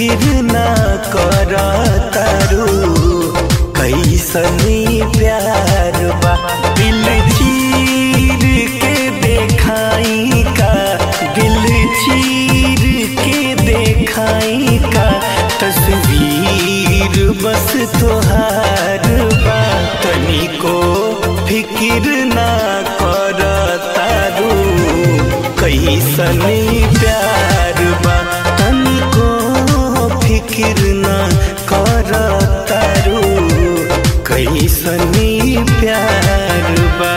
फिकिर ना कर तारू कैसनी प्यार बा दिल चीर के देखाई का दिल चीर के देखाई का तस्वीर बस तोहार बा तनिको फिकिर ना कर तारू कैसनी प्यार बा तनिको फिकिर ना कर तारू कैसनी प्यार बा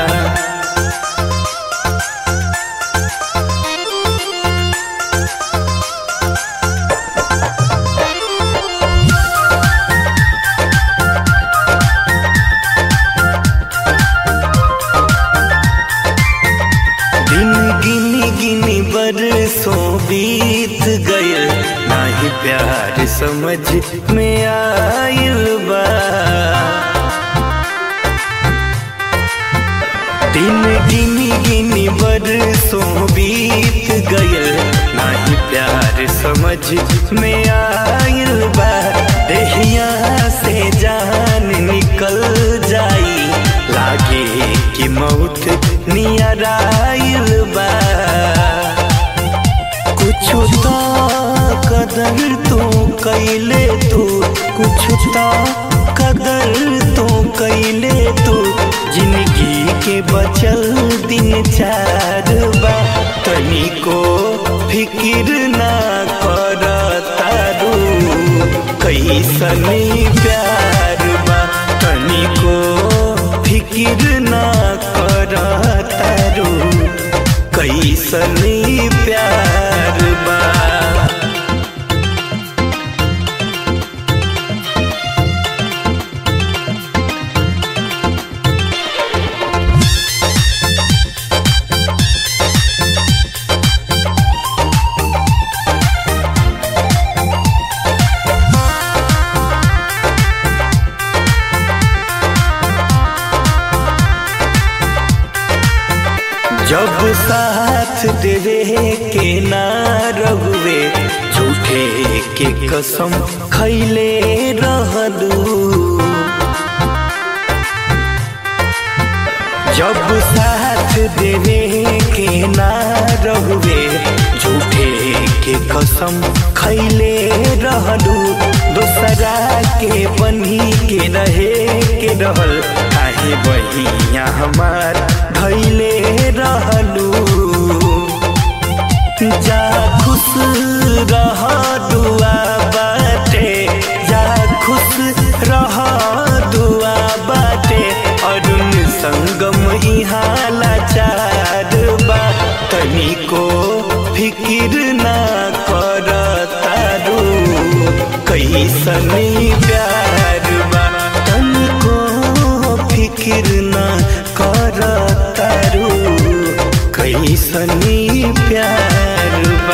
दिन गिनी गिनी बरसों बीत गए नाही प्यार समझ में आयल बा दिन गिनी गिनी बरसों बीत गए नाही प्यार समझ में आयल बा देहिया से जान निकल जाई लागे कि मौत नियर आइल बा कुछ तो कदर तो कैले तू कुछ तो कदर तो कैले तू जिंदगी के बचल दिन चार बा तनिको फिकिर ना कर तारू कैसनी प्यार बा तनिको फिकिर ना कर तारू कैसनी प्यार बा जब साथ देवे के ना रहुए झूठे के कसम खैले रहलू जब साथ देवे के ना रहुए झूठे के कसम खैले रहलू दोसरा के बनी के रहे के रहल काहे बहिया हमार भैले रहलू जा खुश रह दुआ बाटे जा खुश रह दुआ बाटे अरुण संगम इहाँ लाचार बा तनिको फिकिर ना कर तारू कैसनी प्यार बा तनिको फिकिर ना कर तारू कैसनी प्यार